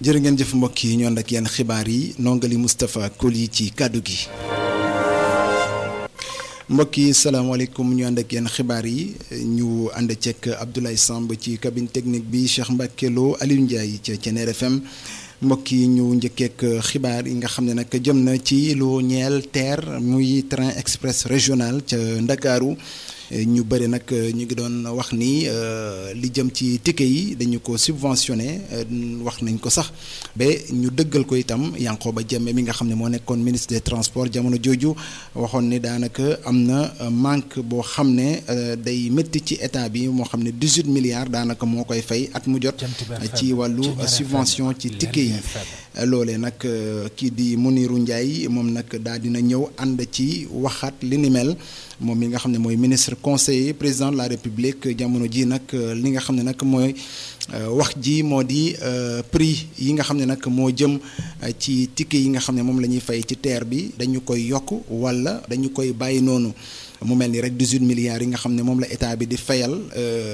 jërë ngeen jëf mbokk yi ñu ànd ak yenn xibaar yi nongali Moustapha Koli ci kàddu gi mbokk yi salaamaaleykum ñu ànd ak yenn xibaar yi ñu ànd ceeg Abdoulaye Samb ci cabine technique bi Cheikh Mbacke Lo Aliou Ndiaye ca Thiéniere FM mbokk yi ñu njëkkeek xibaar yi nga xam ne nag jëm na ci lu ñeel TER muy train express régional ca Ndakaaru ñu bëri nag ñu ngi doon wax ni li jëm ci ticket yi dañu ko subventionné wax nañ ko sax ba ñu dëggal ko itam Yankhoba Diémé mi nga xam ne moo nekkoon ministre des transports jamono jooju waxoon ni daanaka am na manque boo xam ne day métti ci état bi moo xam ne 18 milliards daanaka moo koy fay at mu jot ci wàllu subvention ci ticket yi loolee nag kii di Mounirou Ndiaye moom nag daal dina ñëw ànd ci waxaat li ni mel moom mi nga xam ne mooy ministre conseiller président de la république jamono ji nag li nga xam ne nag mooy wax ji moo di prix yi nga xam ne nag moo jëm ci ticket yi nga xam ne moom la ñuy fay ci TER bi dañu koy yokk wala dañu koy bàyyi noonu mu mel ni rek 18 milliards yi nga xam ne moom la état bi di fayal